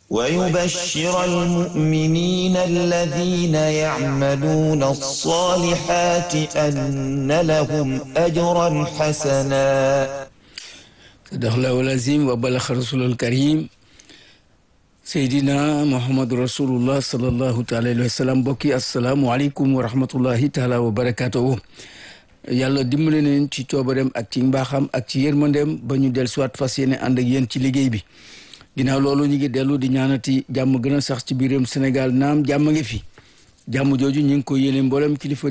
ويبشر المؤمنين الذين يعملون الصالحات أن لهم أجرا حسنا صدق الله العظيم وبلغ رسول الكريم seydina muhammadu rasulullah sallallahu taala alayhi wa sallam mbokki asalaamualeykum wa rahmatullahi taala wa barakatuhu yàlla dimbale neen ci coobareem ak ci mbaaxam ak ci yërmandeem ba ñu del soit fas yéene ànd ak yéen ci liggéey bi ginnaaw loolu ñu ngi dellu di ñaanati jàmm gën a sax ci biiram Sénégal naam jàmm ngi fi jàmm jooju ñu ngi ko yéene mboolem kilifa